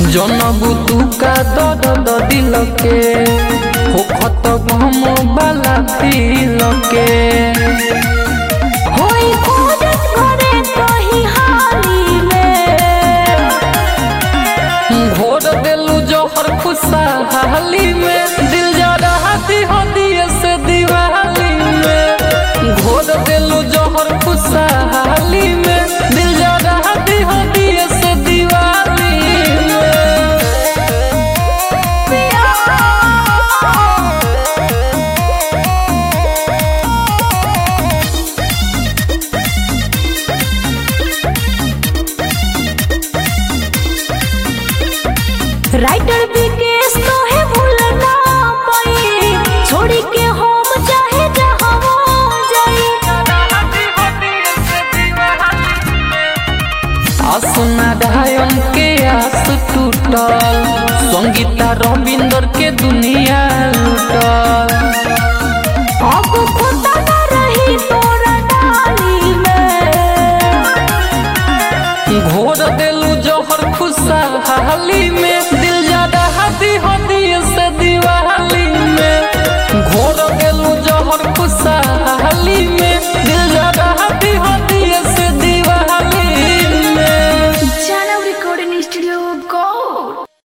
जनबू तू का दर्द दिल के हो खत गम वाला दिल के होई खोजत घरे कहीं हाली में घोर देलू जोहर खुशहाली में दिल जा रहा दी हो दिए से दिवाली में घोर देलू जोहर खुशहाली में दिल जा रहा दी हो दिए से दिवाली में राइटर विकेश तो है भूलना पाई छोड़ी के हम चाहे जहाँ जाई आसना ढायन के आस टूटल संगीता रविंदर के दुनिया लूटल अब खुदा न रही तोरा डाली में घोर देलू जोहर खुशहाली में दिल ज्यादा हाथी होती से दिवाली में घोर देलू जोहर खुशहाली में दिल ज्यादा हाथी होती से दिवाली में Channel Recording Studio, go!